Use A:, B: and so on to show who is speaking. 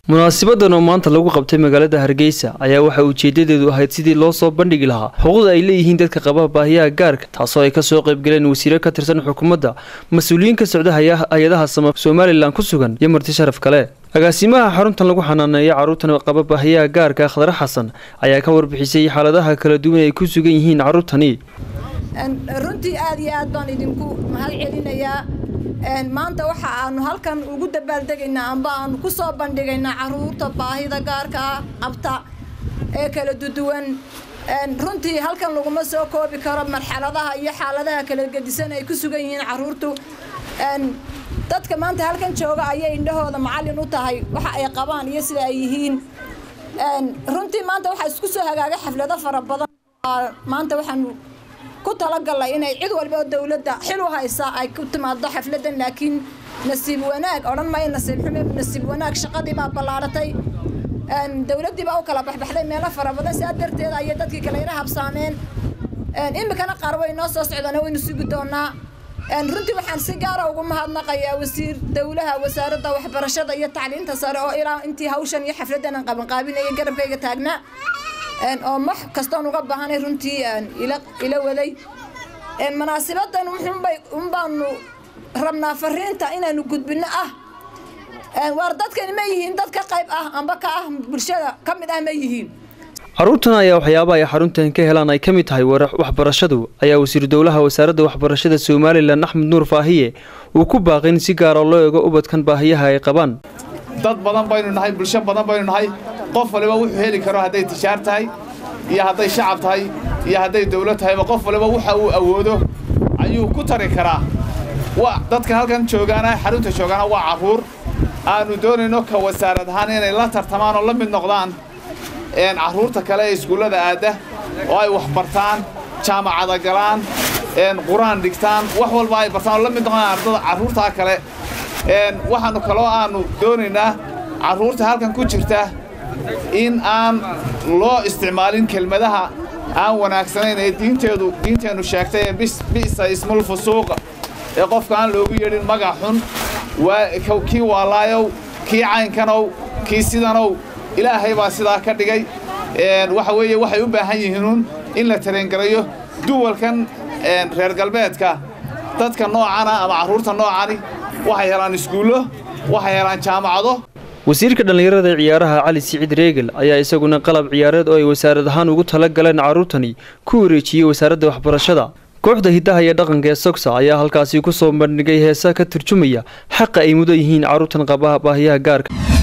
A: munaasibadan oo maanta lagu qabtay magaalada hargeysa ayaa waxaa ujeedadeedu ahayd sidii loo soo bandhigi lahaa xuquuqda ay leeyihiin dadka qaba baahiyaha gaarka taasoo ay kasoo qaybgaleen wasiiro ka tirsan xukuumadda mas-uuliyiin ka socda hay-adaha sama somalilan ku sugan iyo marti sharaf kale agaasimaha xaruntan lagu xanaaneeya carruurtan qaba baahiyaha gaarka khadre xasan ayaa ka warbixisay xaaladaha kala duwan ay ku sugan yihiin carruurtani
B: runtii aad iyo aad baan idinku mahad celinayaa maanta waxa aanu halkan ugu dabaaldegaynaa amba aanu ku soo bandhigaynaa caruurta baahida gaarka ah qabta ee kala duduwan runtii halkan laguma soo koobi karo marxaladaha iyo xaaladaha kala gedisan ay ku sugan yihiin caruurtu dadka maanta halkan jooga ayay indhahooda macallin u tahay waxa ay qabaan iyo sida ay yihiin runtii maanta waxaa isku soo hagaagay xaflado fara badan maanta waxaanu ku talagalay inay cid walba oo dowladda xil u haysa ay ku timaado xafladan laakiin nasiib wanaag odhan maayo nasiib xume nasiib wanaag shaqadii baa ballaaratay dowladdii baa u kala baxbaxday meelo fara badan sidaa darteed ayay dadkii kale ina habsaameen iminkana qaar way noo soo socdaan waynu sugi doonaa runtii waxaan si gaara ugu mahadnaqayaa wasiir dowlaha wasaaradda waxbarashada iyo tacliinta sare oo ilaa intii hawshan iyo xafladan aan qabanqaabinaya garabkayga taagnaa oo wax kastoon uga baahanay runtii ila waday munaasibadan wuxuunbay unbaanu rabnaa fariinta inaanu gudbino ah waar dadkani ma yihiin dad ka qayb ah amba ka ah bulshada ka mid ah ma yihiin
A: carruurtan ayaa waxyaabaha ay xaruntan ka helaan ay ka mid tahay waxbarashadu ayaa wasiiru dowlaha wasaaradda waxbarashada somalilan axmed nuur faahiye uu ku baaqay in si gaara loo eego ubadkan baahiyaha ay qabaan
C: dad badan baynu nahay bulsho badan baynu nahay qof waliba wuxuu heli karo hadday tijaar tahay iyo hadday shacab tahay iyo hadday dawlad tahayba qof waliba waxa uu awoodo ayuu ku tari karaa dadka halkan joogaana xarunta joogaana waa carruur aannu doonayno ka wasaarad ahaan inay la tartamaan oo la mid noqdaan carruurta kale ee iskuullada aadda oo ay wax bartaan jaamacada galaan qur-aan dhigtaan wax walba ay bartaan oo la mid noqdaan ardada carruurtaa kale waxaannu kaloo aannu doonaynaa carruurta halkan ku jirta in aan loo isticmaalin kelmadaha aan wanaagsanayn ee diinteedu diinteennu sheegtay ee bi'sa ismul fusuuq ee qofka aan loogu yeedhin magac xun kii waalaayow kii caynkanow kii sidanow ilaahay baa sidaa ka dhigay waxa weeye waxay u baahan yihiinuun in la tareengarayo duwalkan reer galbeedka dadka noocana ama carruurta noocani waxay helaan iskuullo waxay helaan jaamacado
A: wasiirka dhallinyarada ciyaaraha cali siciid reegel ayaa isaguna qalab ciyaareed oo ay wasaarad ahaan ugu tala galeen carruurtani ku wareejiyey wasaaradda waxbarashada kooxda hiddaha iyo dhaqanka ee sogsa ayaa halkaasi ku soo bandhigay heesa ka turjumaya xaqa ay mudan yihiin carruurtan qabaha baahiyaha gaarka